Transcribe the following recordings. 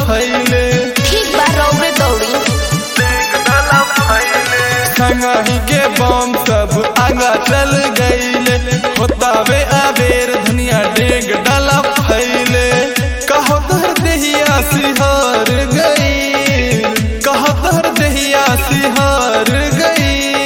फैले ठीक बा रौरे दौड़ी संगही के बम सब आगा चल गईले होतावे आबेर धनिया डेग डाला फैले कहो तहर देहिया सिहार गई कहो तहर देहिया सिहार गई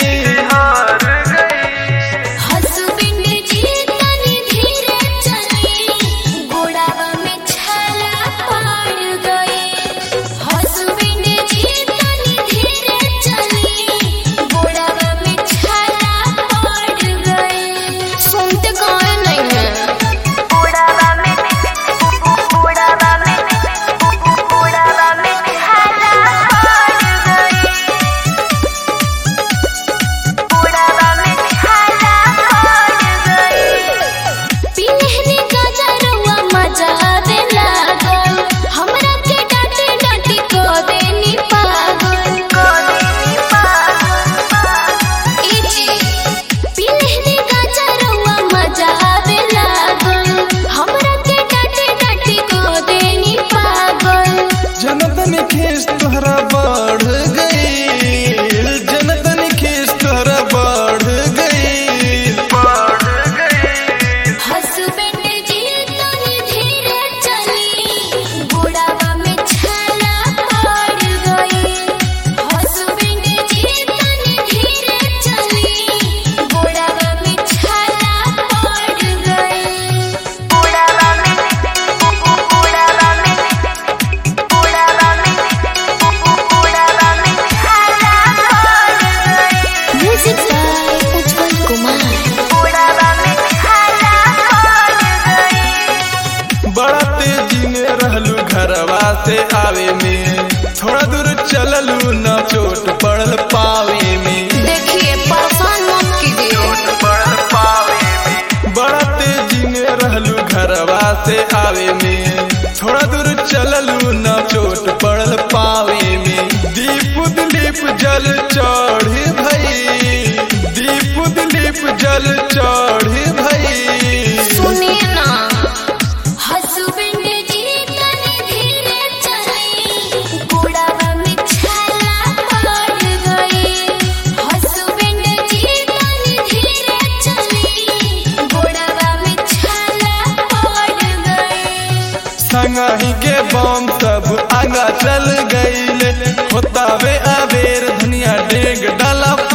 हसबैंड जी तनी धीरे चली गोड़ावा में छाला पड़ गए हसबैंड जी तनी धीरे चली गोड़ावा में छाला पड़ गए सुनते कौन नहीं है गोड़ावा में गोड़ावा में गोड़ावा में छाला पड़ गए गोड़ावा में छाला पड़ गए पिन्हने का जरवा मजा आवे लागल हमरा के डांटे डांटी को देनी पागल को देनी पागल इजी पिन्हने का जरवा मजा आवे लागल हमरा के डांटे डांटी को देनी पागल जनतन खीस तोहरा बढ़ गई जनतन खीस तोहरा बढ़ गई बढ़ गई हसबैंड जी तनी धीरे चली गोड़ावा में छाला पड़ गई हसबैंड जी तनी धीरे चली गोड़ावा में छाला पड़ गई गोड़ावा में गोड़ावा में गोड़ावा में गोड़ावा में छाला पड़ गई म्यूजिक बाय उज्जवल कुमार गोड़ावा में छाला पड़ गई बड़ा तेजी में रहलू घरवा से आवे में थोड़ा दूर चललू न चोट पड़ल पावे में देखिए परेशान मत कीजिए बड़ा तेजी में रहलू घरवा से आवे में थोड़ा दूर चललू न चोट पड़ल पावे में दीप दिलीप जल चढ़ भई दीप दिलीप जल चढ़ भई सुनिए ना हसबैंड जी तनी धीरे चली गोड़ावा में छाला पड़ गई हसबैंड जी तनी धीरे चली गोड़ावा में छाला पड़ गई संगही के बम सब आगा चल गईले होतावे आबेर धनिया डेग डाला